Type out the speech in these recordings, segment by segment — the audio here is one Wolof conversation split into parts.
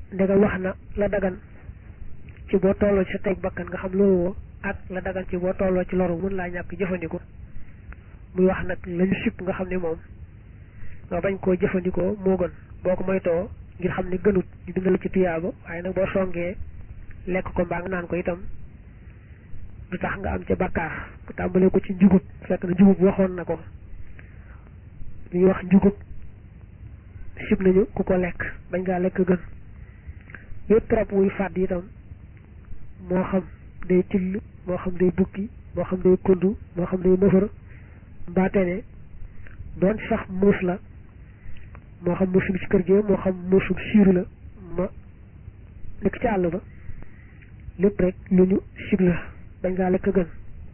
ndegam wax na la dagan ci boo tolloo ci sa teg bakkan nga xam loolu woo ak la dagan ci boo tolloo ci loru mun laa ñàkk jëfandikoo muy wax nag lañu sipp nga xam ne moom nga bañ koo jëfandikoo moo gën boo ko moytoo ngir xam ne gënut ñu bindal ci tuyaaba waaye nag boo songee lekk ko mbaa nga naan ko itam du tax nga am ca bakkaar bu tàmbalee ko ci njugub fekk na njugub waxoon na ko ñuy wax njugub sib nañu ku ko lekk bañ ngaa lekk gën yëpp rab wuy fàdd itam moo xam day till moo xam day bukki moo xam day kundu moo xam day mëfër mbaate ne doon sax muus la moo xam muus bi ci kër gi moo xam muusu siiru la ma nekk ci àll ba lépp rek lu ñu sib la bañ ngaa lekk gën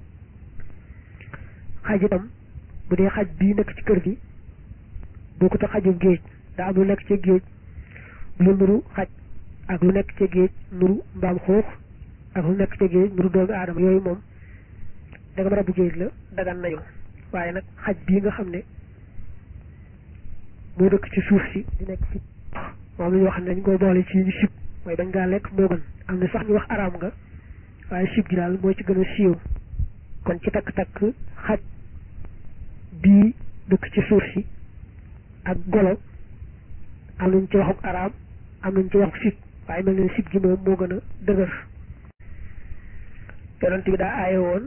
xaj itam bu dee xaj bii nekk ci kër gi bokkut a xajum géej daa am lu nekk ci géej lu nuru xaj ak lu nekk ci géej nuru mbaam xuux ak lu nekk ci géej nuru doomi aadama yooyu moom danga rabu géej la dagan nañu waaye nag xaj bii nga xam ne moo dëkk ci suuf si di nekk ci moom la ñu wax ne dañ koy boole ci ñu sib mooy bañ ngaa lekk moo gën am na sax ñu wax araam nga waaye sib gi daal mooy ci gën a siiw kon ci takk-takk xaj bii dëkk ci suuf si ak golo am nañ ci waxuk araam am nañ ci waxuk sib waaye mel ne sib gi moom moo gën a dëgër yonent bi daa aaye woon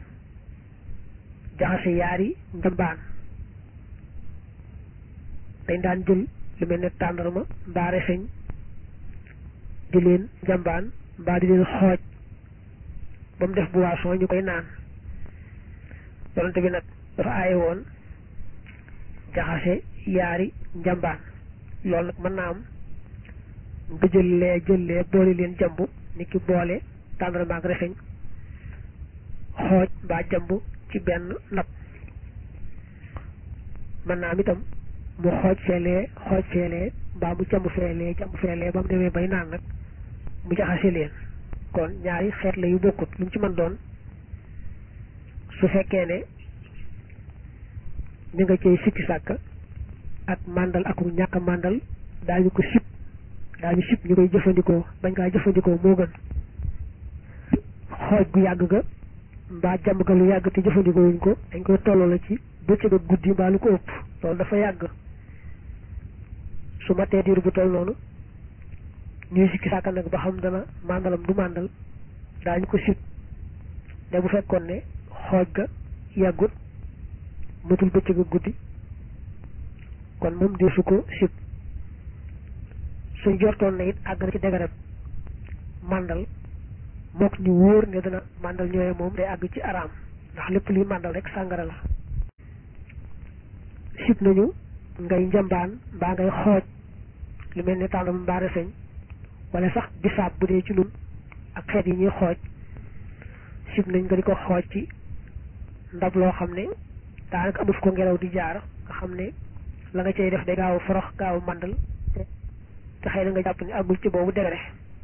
jaxase yaari njambaan dañ daan jël lu mel ne tàndarma mbaa reseñ di leen njambaan mbaa di leen xooj ba mu def boisson ñu koy naan yonent bi nag dafa aaye woon jaxase yaari njambaan loolu nag mën naa am nga jël lee jël lee boole leen jambu ni ki boole tàndarma ak reseñ xooj mbaa jambu ci benn ndab mën naa am itam mu xooj feelee xooj feelee mbaa mu jambu feelee jambu feelee ba mu demee bay naan nag mu jaxase leen kon ñaari xeet la yu bokkut lu mu ci mën doon su fekkee ne ñu nga cay sikki sàkk ak màndal ak ñàkk a màndal daañu ko sib daañu sib ñu koy jëfandikoo bañ kaa jëfandikoo moo gën xooj gu yàgg ga mbaa jàmm ga lu yàgg te jëfandikoo wuñ ko dañ koy tolloo la ci bëccëg ak guddi mbaa lu ko ëpp loolu dafa yàgg su ma tee diir bu toll noonu ñuy sikki sàkk nag ba xam dana màndalam du màndal daañu ko sib ne bu fekkoon ne xooj ga yàggut matul bëccëg ak guddi kon moom deesu ko sib suñ jortoon na it àgg na ci degarab màndal mook ñu wóor ne dana màndal ñooye moom day àgg ci araam ndax lépp luy màndal rek sàngara la sib nañu ngay njambaan mbaa ngay xooj lu mel ne tàndam mbaa reseñ wala sax bisaab bu dee ci nun ak xeet yi ñuy xooj sib nañ nga di ko xooj ci ndab loo xam ne daanaka amul fu ko ngelaw di jaar nga xam ne la nga cay def day gaaw forox gaaw màndal te xëy na nga jàpp ne àggul ci boobu degere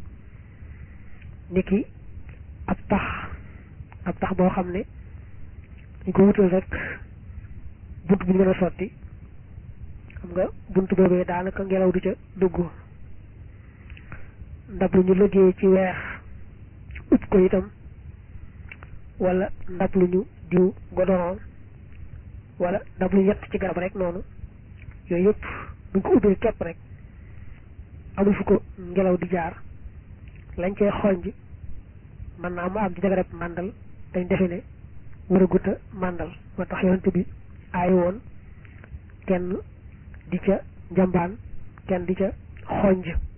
niki ab tax ab tax boo xam ne dañ ko wutal rek bunt bu ñu mën a sotti xam nga bunt boobee daanaka ngelaw du ca dugg ndab lu ñu liggéey ci weex ut ko itam wala ndab lu ñu diw godoron wala ndab lu yett ci garab rek noonu yooyu yëpp buñ ko ubbee képp rek amul fu ko ngelaw di jaar lañ cay xonj mën naa mu am ci jagarab màndal dañ defe ne war a guta màndal moo tax yonent bi aay woon kenn di ca njambaan kenn di ca xonj